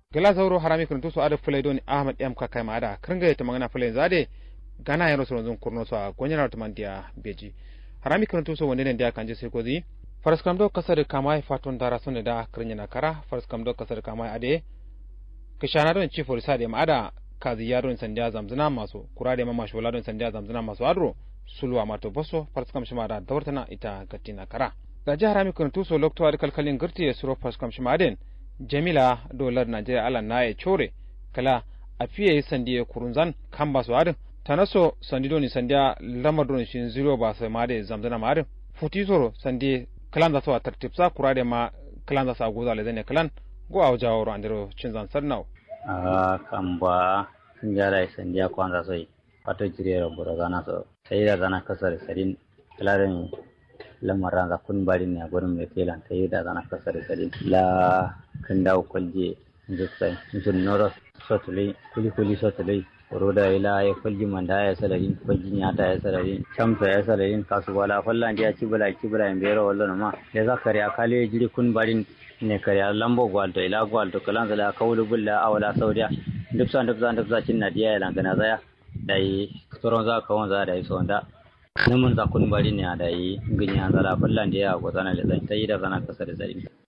gala zauro harami kun tuso ada fulai doni ahmad m ka kai maada kringa yata magana fulai zade gana yaro so zun kurno so gonyana to mandia beji harami kun tuso wonde ne dia kanje sai kozi faras kam do kasar kamai faton dara sonne da krinya kara faras kam do kasar kamai ade kishana don chief forisa de maada kazi yaron sandiya zamzina masu kurade ma mashola don sandiya zamzina masu adro sulwa mato boso faras kam shima da dawartana ita gatina kara da jihar harami kun tuso lokto ad kalkalin girti ya suro faras kam shima den jamila dolar najeriya ala na ya core kala a fiye sandi ya kurunzan kan ba su harin tanaso sandi doni sandiya lamar doni shin zero ba sai ma da zamzana ma harin futi soro sandi kalan za su a tartibsa kura da ma kalan za su a goza le zane kalan go a wajen wuro andiro cin zan sarnau. a kan ba sun jara sandiya kwanza sai wato jiriyar bura zana so sai da zana kasar sarin kalarin lamarin za kun bari ne a gurin mai telan ta yi da zana kasar sarin la kan dawo kwalje zuksai sun noro sotulai kuli kuli sotulai roda ila ya kwalji manda ya salarin kwalji ya ta ya salarin chamsa ya salarin kasu wala fallan ya ci bula ci bula in bero wallo ma ya za kare akale jiri kun barin ne kare lambo gwalto ila gwalto kalan zala kawulu bulla awala saudiya duk san duk san duk zacin na diya ya langana zaya dai tsoron za ka wanza da iso da namun za kun bari ne da yi ginya zala fallan da ya gwazana da zan ta yi da zana kasa da zari